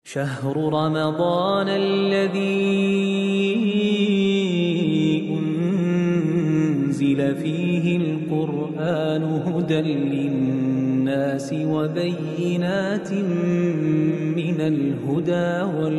شهر رمضان الذي أنزل فيه القرآن هدى للناس وبينات من الهدى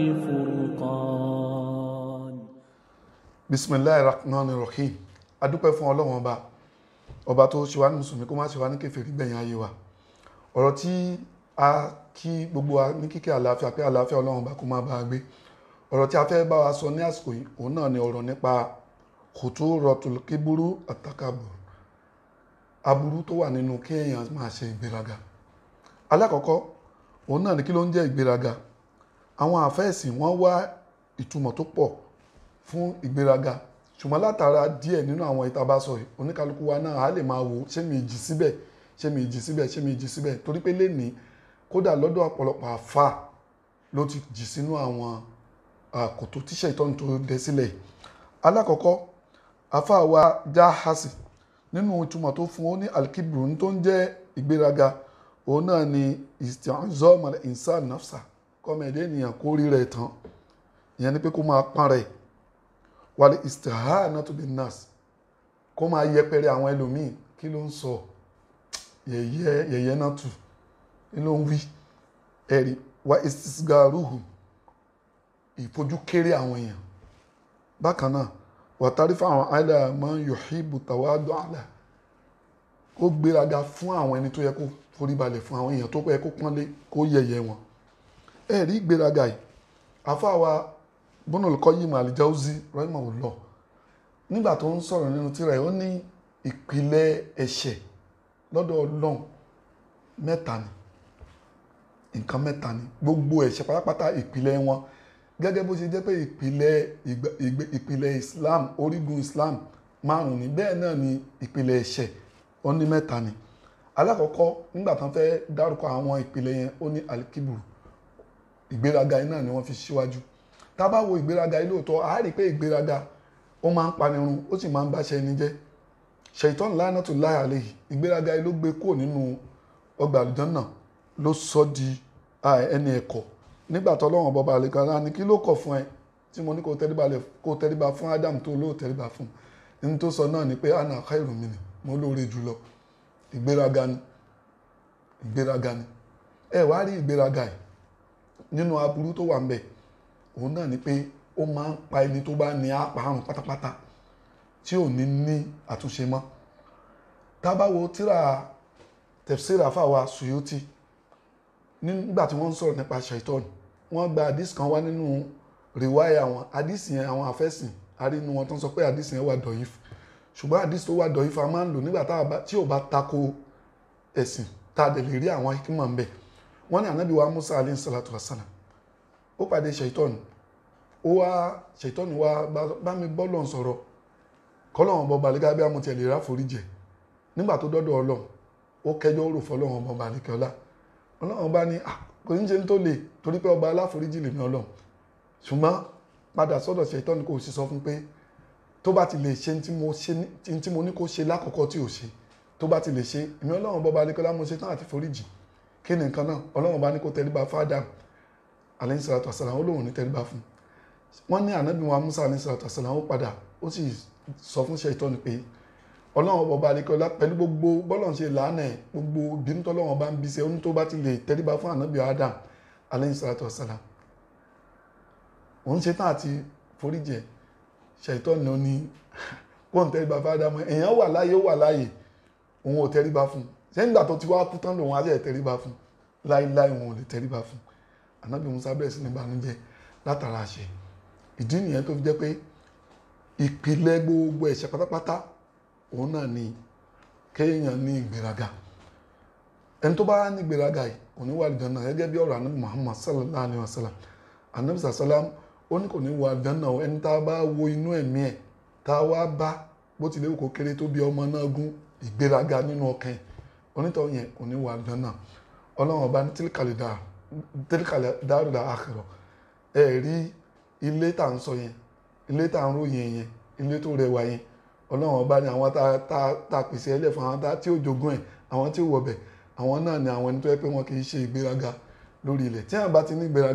والفرقان bisimilayi rahman rahim adúpẹ́ fún ọlọ́run ọba ọba tó ṣe wá ní mùsùlùmí kó má ṣe wá ní kèfèrí gbẹ̀yìn ayé wa ọ̀rọ̀ tí a kí gbogbo wa ní kíkẹ́ àlàáfíà pé àlàáfíà ọlọ́run ọba kó má bá a gbé ọ̀rọ̀ tí a fẹ́ bá wa sọ ní àsìkò yìí òun náà ni ọ̀rọ̀ nípa kòtò rọtùl kíburú àtàkàbù aburú tó wà nínú kí èèyàn máa ṣe ìgbéraga alákọ̀ọ́kọ́ òun náà ni kí ló ń jẹ́ ìgbéraga àwọn àfẹ́ẹ̀sìn wọ́n wá ìtumọ̀ tó pọ̀ fún ìgbéraga ṣùgbọ́n látara díẹ̀ nínú àwọn ìtabasọ̀ yìí oníkálukú wa náà á lè máa wò ṣé mi jì síbẹ̀ ṣé mi jì síbẹ̀ ṣé mi jì síbẹ̀ torí pé lénìí kódà lọ́dọ̀ ọ̀pọ̀lọpọ̀ àfa ló ti jì sínú àwọn àkòtò tíṣẹ̀ ìtọ́ni tó dẹ sílẹ̀ yìí alákọ̀ọ́kọ́ àfa wa Jahasi nínú ìtumọ̀ tó fún ó ní alkibru ní tó ń jẹ́ ìgbéraga òun náà ni isti'zam al-insan nafsa kọ́mẹ̀dé ènìyàn kó rí rẹ̀ tán ìyẹn ni pé kó máa pọ́n rẹ̀ wàlẹ istihanatu bin nas kó máa yẹpẹrẹ àwọn ẹlòmíì kí ló ń sọ yẹ̀yẹ́ yẹ̀yẹ́ náà tù kí ló ń wí ẹ̀rí wa istisgaruhu ìfojú kéré àwọn èèyàn bákan náà wà tárífà àwọn àìlà máa ń yuhibbu tawadu àlà kó gbéraga fún àwọn ẹni tó yẹ kó foríbalẹ̀ fún àwọn èèyàn tó yẹ kó pọ́nlé kó yẹ̀yẹ́ wọn ẹ̀rí gbéraga yìí àfáà bọ́nà olùkọ́ yìí mà Al-Jawzi rahimahullah nígbà tó ń sọ̀rọ̀ nínú tírà ẹ̀ ó ní ìpìlẹ̀ ẹ̀ṣẹ̀ lọ́dọ̀ Ọlọ́run mẹ́ta ni nǹkan mẹ́ta ni gbogbo ẹ̀ṣẹ̀ pátápátá ìpìlẹ̀ wọn gẹ́gẹ́ bó ṣe jẹ́ pé ìpìlẹ̀ ìpìlẹ̀ Islam orígun Islam márùn ni bẹ́ẹ̀ náà ni ìpìlẹ̀ ẹ̀ṣẹ̀ ó ní mẹ́ta ni alákọ̀ọ́kọ́ nígbà tán fẹ́ dárúkọ àwọn ìpìlẹ̀ yẹn ó ní alikiburu ìgbéraga yìí náà ni wọ́n fi síwájú tá a bá wo ìgbéraga yìí lóòótọ́ a rí i pé ìgbéraga ó máa ń panirun ó sì máa ń báṣẹ ẹni jẹ́ ṣèitán lánàtúláì àlehì ìgbéraga yìí ló gbé kúrò nínú ọgbà àlùjànnà ló sọ di ẹni ẹ̀kọ́ nígbà tó lọ́wọ́n bọ́ba àlekàn náà ni kí ló kọ̀ fún ẹ tí mo ní kó tẹríba fún Adam tó lóò tẹríba fún ní tó sọ náà ni pé ana khairu minni mo lóore jùlọ ìgbéraga ni ìgbéraga ni ẹ wá rí ìgbéraga yìí nínú aburú tó wà ń bẹ òun náà ni pé ó máa ń pa ẹni tó bá ní àpárùn pátápátá tí ò ní ní àtúnṣe mọ́ tábàwo tíra tafsir àfàwà Suyuti nígbà tí wọ́n ń sọ̀rọ̀ nípa shaitan wọ́n gba àdìs kan wá nínú rìwáyà wọn àdìs yẹn àwọn àfẹ́sìn arínú wọn tó ń sọ pé àdìs yẹn wà dọ̀yìf ṣùgbọ́n àdìs tó wà dọ̀yìf a máa ń lò nígbà tí ò bá tako ẹ̀sìn tá a dẹ̀ lè rí àwọn hikima ń bẹ wọ́n ní ànábì wa Musa alayhi salatu wa salam ó pàdé ṣèitọ́nù ó wá ṣèitọ́nù wá bá mi bọ́lọ̀ sọ̀rọ̀ kọ́lọ́wọ́n bọ́ balẹ̀gá bí amúti ẹ̀lẹ́ ráforíjẹ nígbà tó dọ́dọ̀ ọlọ́run ó kẹjọ́ ó rò fọlọ́wọ́n bọ́ balẹ̀kẹ́ ọlá ọlọ́run bá ní kò ní ṣe tó lè torí pé ọba aláforíjì lèmi ọlọ́run ṣùgbọ́n padà sọ́dọ̀ ṣèitọ́nù kò sì sọ fún pé tó bá ti lè ṣe tí mo ní kó ṣe lákọ̀ọ́kọ́ tí ò ṣe tó bá ti lè ṣe èmi ọlọ́run bọ́ balẹ̀kẹ́ ọlá mo ṣe tán àti foríjì kí ni nǹkan náà ọlọ́run bá ní kó tẹríba fáadà alayhi salatu wasalam ó lóun ní tẹríba fún wọn ní ànábì wa musa alayhi salatu wasalam ó padà ó sì sọ fún ṣèitọ́nù pé ọlọ́run ọba alekọ́lá pẹ̀lú gbogbo bọ́lọ̀ ṣe làánà ẹ̀ gbogbo bínú tọ́lọ́run bá ń bí ṣe ó ní tó bá ti lè tẹríba fún ànábì adam alayhi salatu wasalam òun ṣe tán àti foríjẹ ṣèitọ́nù ní kó ń tẹríba fún adam èèyàn wà láàyè ó wà láàyè òun ò tẹríba fún sẹ́yìn ìgbà tó ti wá kú tán lòun á jẹ́ tẹríba fún láíláí òun ò lè tẹríba fún anabi musa bẹ̀rẹ̀ sí ní banújẹ́ látara àṣẹ ìdí nìyẹn tó fi jẹ́ pé ìpìlẹ̀ gbogbo ẹ̀ṣẹ̀ pátápátá òun náà ni kéèyàn ní ìgbéraga ẹni tó bá ní ìgbéraga yìí kò ní wà àlùjánnà gẹ́gẹ́ bí ọ̀rọ̀ anabi muhammad sallallahu alayhi wa sallam anabi sallam ó ní kò ní wà àlùjánnà ẹni tá a bá wo inú ẹ̀mí ẹ̀ tá a wá bá bó tilẹ̀ kó kéré tó bí ọmọ náà gún ìgbéraga nínú ọkàn ẹ̀ onítọ̀ yẹn kò ní wà àlùjánnà ọlọ́run ọba ní tílíkàlẹ̀ dáa tẹ́lẹ̀kàlẹ̀ dáàrúdà àkàrọ̀ ẹ rí ilé tá à ń sọ yẹn ilé tá à ń ròyìn yẹn ilé tó rẹwà yẹn ọlọ́run ọba ni àwọn tá a pèsè ẹlẹ́ fún àwọn tí ó jogún ẹ̀ àwọn tí ó wọ̀bẹ̀ àwọn náà ni àwọn ẹni tó yẹ pé wọn kì í ṣe ìgbéraga lórí ilẹ̀ tí àwọn bá ti ní ìgbéraga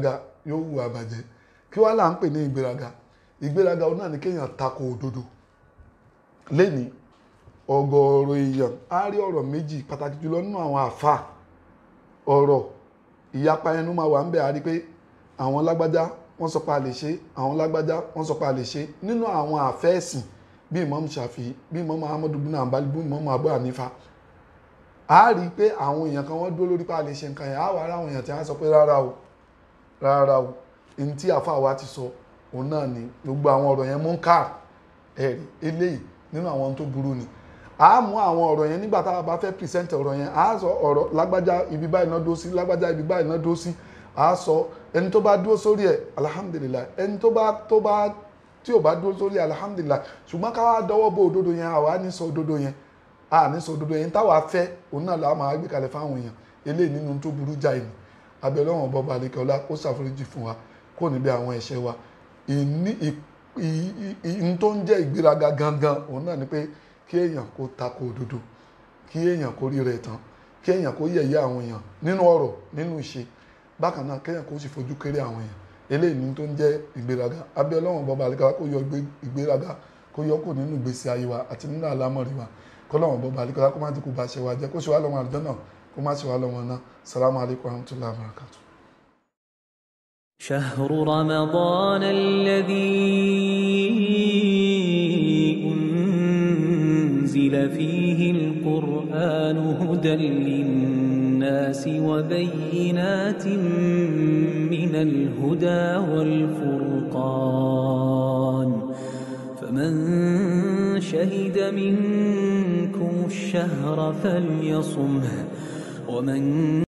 yóò hùwà àbàjẹ́ kí wàá là ń pè ní ìgbéraga ìgbéraga òun náà ni kéèyàn tako òdodo lẹ́ni ọ̀gọ̀ọ̀rọ̀ èèyàn á rí ọ̀rọ̀ méjì pàtàkì jùlọ nínú àwọn àfa ọ̀rọ̀ ìyapa ẹnu máa wà ń bẹ̀ á rí pé àwọn lágbájá wọ́n sọ pé a lè ṣe àwọn lágbájá wọ́n sọ pé a lè ṣe nínú àwọn àfẹ́ẹ̀sìn bí Imam Shafi'i bí Imam Ahmadu bin Hanbali bí Imam Abu Hanifa a rí i pé àwọn èèyàn kan wọ́n dúró lórí pé a lè ṣe nǹkan yẹn á wà ara àwọn èèyàn tí wọ́n sọ pé rárá o rárá o ní tí àfa wa ti sọ òun náà ni gbogbo àwọn ọ̀rọ̀ yẹn munkar ẹ̀rí eléyìí nínú àwọn ohun tó burú ni a mú àwọn ọ̀rọ̀ yẹn nígbà tá a bá fẹ́ present ọ̀rọ̀ yẹn a sọ ọ̀rọ̀ lágbájá ibi báyìí náà dó sí lágbájá ibi báyìí náà dó sí a sọ ẹni tó bá dúró sórí ẹ̀ alhamdulilayi ẹni tó bá tó bá tí ò bá dúró sórí ẹ̀ alhamdulilayi ṣùgbọ́n ká wá dọwọ́ bó òdodo yẹn àwa ní sọ òdodo yẹn a ní sọ òdodo yẹn táwa fẹ́ òun náà làwọn máa gbé kalẹ̀ fáwọn èèyàn eléyìí nínú tó burú jáì ni abẹ́lẹ́ wọn bọ́ balẹ̀ kọ́lá kó ṣàforíjì fún wa kó níbi àwọn ẹ̀ṣẹ̀ wa ìní ìní tó ń jẹ́ ìgbéraga gangan òun náà ni pé kí èèyàn kó tako òdodo kí èèyàn kó rí rẹ̀ tán kí èèyàn kó yẹ̀yẹ́ àwọn èèyàn nínú ọ̀rọ̀ nínú ìṣe bákan náà kéèyàn kó sì fojú kéré àwọn èèyàn eléyìí ní tó ń jẹ́ ìgbéraga abẹ́ ọlọ́run bọ́ba àlekà kó yọ ìgbéraga kó yọ kó nínú ìgbésí ayé wa àti nínú àlámọ̀rí wa kọ́lọ́run bọ́ba àlekà kó má ti kú bá ṣe wa jẹ́ kó ṣe wá lọ́mọ àlùjọ náà kó má ṣe wá lọ́mọ náà salamu alaykum wa rahmatulahi wa barakatuh. شهر رمضان الذي أنزل فيه القرآن هدى للناس وبينات من الهدى والفرقان فمن شهد منكم الشهر فليصمه ومن